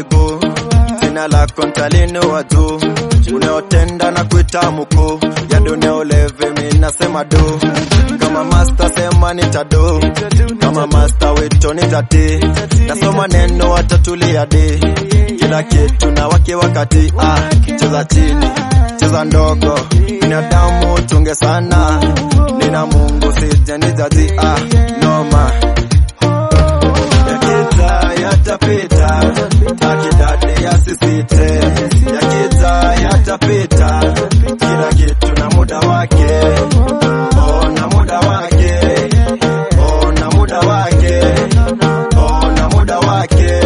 babu, jina lako ntalinua juu, unaotenda na kuita mkuu, ya dunia uleve, mi nasema do, kama master sema nitado, kama master wito nitati, nasoma neno watatulia di, kila kitu na wake wakati, ah, cheza chini, cheza ndogo, binadamu tunge sana, nina Mungu sije nijaji, ah, noma yakita yatapita, akidadi yasisite, yakita yatapita, kila kitu na muda wake, oh, na muda wake, oh, na muda wake, oh, na muda wake.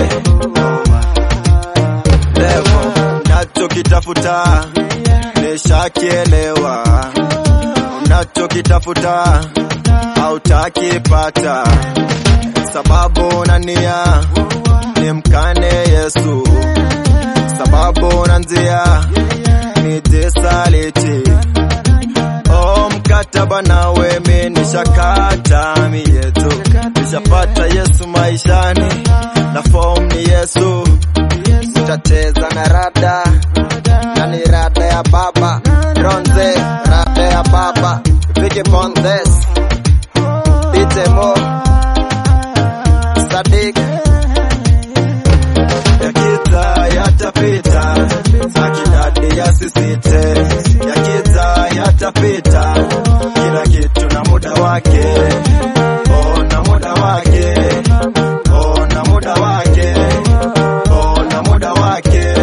Levo nachokitafuta nishakielewa, unachokitafuta hautakipata sababu na nia ni mkane Yesu, sababu na njia ni jisaliti. O mkataba nawe mi nishakata mietu, nishapata Yesu maishani na form ni Yesu, tutacheza na rada na ni rada ya baba Ronze, rada ya baba Vicky Pondes, DJ Mo Sadik yakita yatapita, akidadi yasisite, yakita yatapita, kila kitu na muda wake, oh, na muda wake, oh, na muda wake, oh, na muda wake.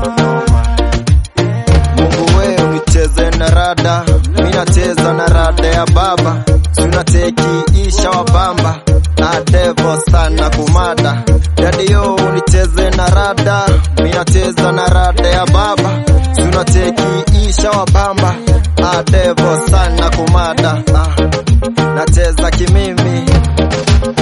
Mungu we unicheze na rada, mi nacheza na rada ya baba, sunateki isha wa bamba na devo sana kumada dadio unicheze na rada, mi nacheza na rada ya baba, sunateki isha wa bamba na devo sana kumada ah, nacheza kimimi